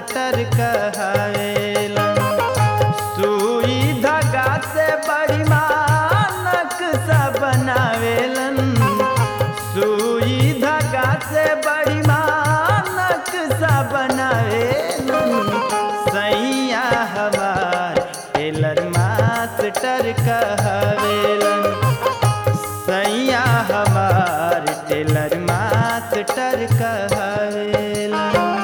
master कहवेलन सुई धागा से बड़ी मानक सा बनावेलन सुई धागा से बड़ी मानक सा बनावेलन सैया हमार टेलर मास्टर कहवेलन सैया हमार टेलर मास्टर कहवेलन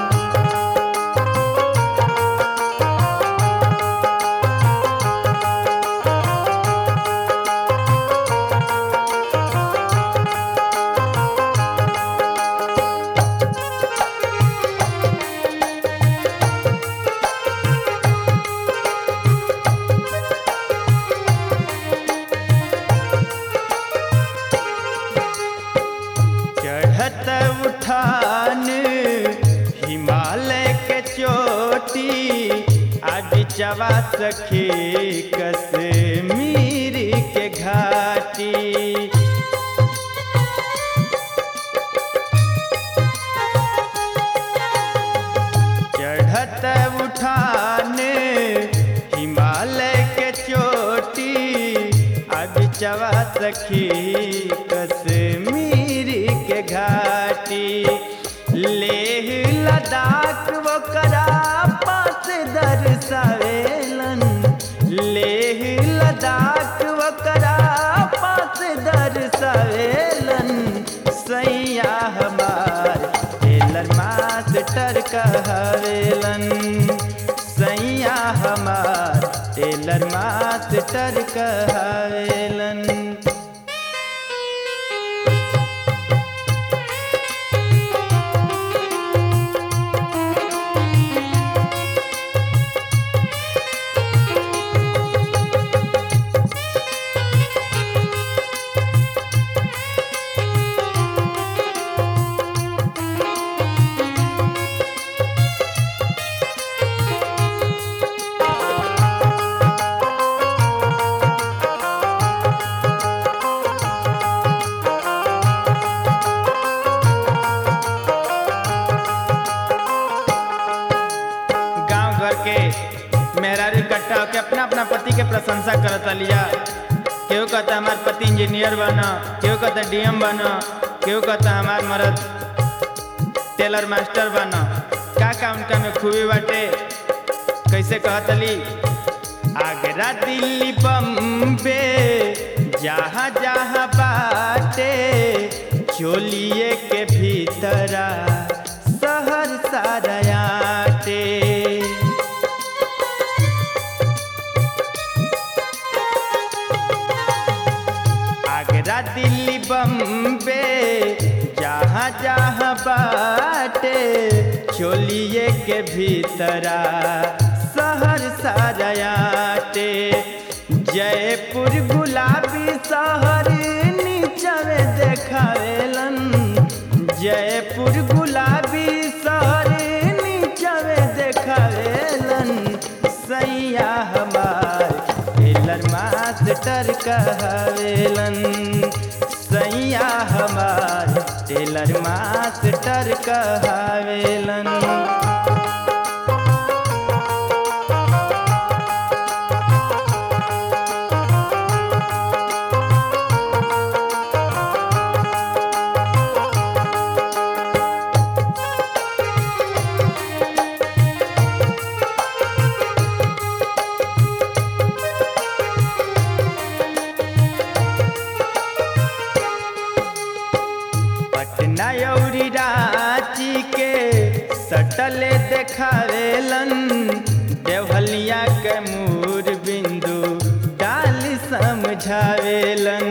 चढ़त उठान हिमालय के चोटी आदि चवा सखी कश्मीर के घाटी चढ़त उठान हिमालय के चोटी अब चवा सखी कश्मीर के घाटी लेह लद्दाख वो करा पास दर्शावेलन लेह लद्दाख वो करा पास दर्शावेलन सैया हमार टेलर मास्टर कहवेलन सैया हमार टेलर मास्टर कहवेलन गांव घर के मेहरारू इकट्ठा होके अपना अपना पति के प्रशंसा करत लिया केहू कहता हमार पति इंजीनियर बना केहू कहता डीएम बना केहू कहता हमार मर्द टेलर मास्टर बना का का उनका में खूबी बाटे कैसे कहतली आगरा दिल्ली बम्बे जहाँ जहाँ बाटे चोलिए के भीतरा शहर सारयाटे आगरा दिल्ली बम्बे जहाँ जहाँ बाटे चोलिए के भीतरा शहर सारयाटे जयपुर गुलाबी शहर नीचवे देखावेलन जयपुर गुलाबी शहर नीचवे देखावेलन सैया हमार टेलर मास्टर कहवेलन सैया हमार टेलर मास्टर कहवेलन पटना औरी रांची के सटले देखावेलन देवलिया के मूर बिंदु डाल समझावेलन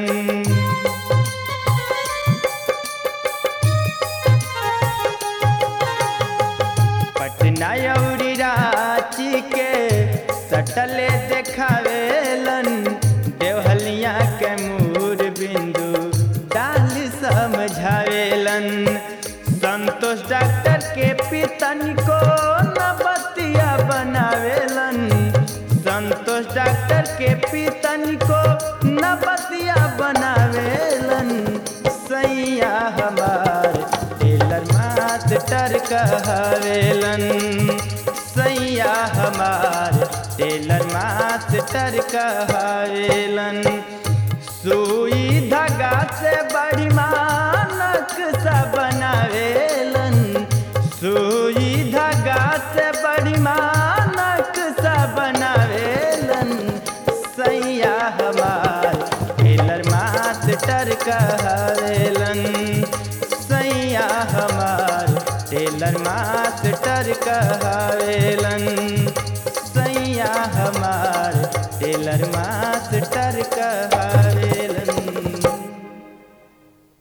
पटना औरी रांची के सटले देखावेलन देवहलिया के मूर बिंदु डाल समझावेलन संतोष डॉक्टर के पितन को न बतिया बनावेलन संतोष डॉक्टर के पितन को न बतिया बनावेलन सैया हमार टेलर मास्टर कहवेलन सैया हमार टेलर मास्टर कहलन सुई धागा से बड़ी मानक सा बनावेलन सुई धागा से बड़ी मानक सा बनावेलन सैया हमार टेलर मास्टर कहवेलन सैया हमार टेलर मास्टर कहवेलन सैया हमार टेलर मास्टर कहवेलन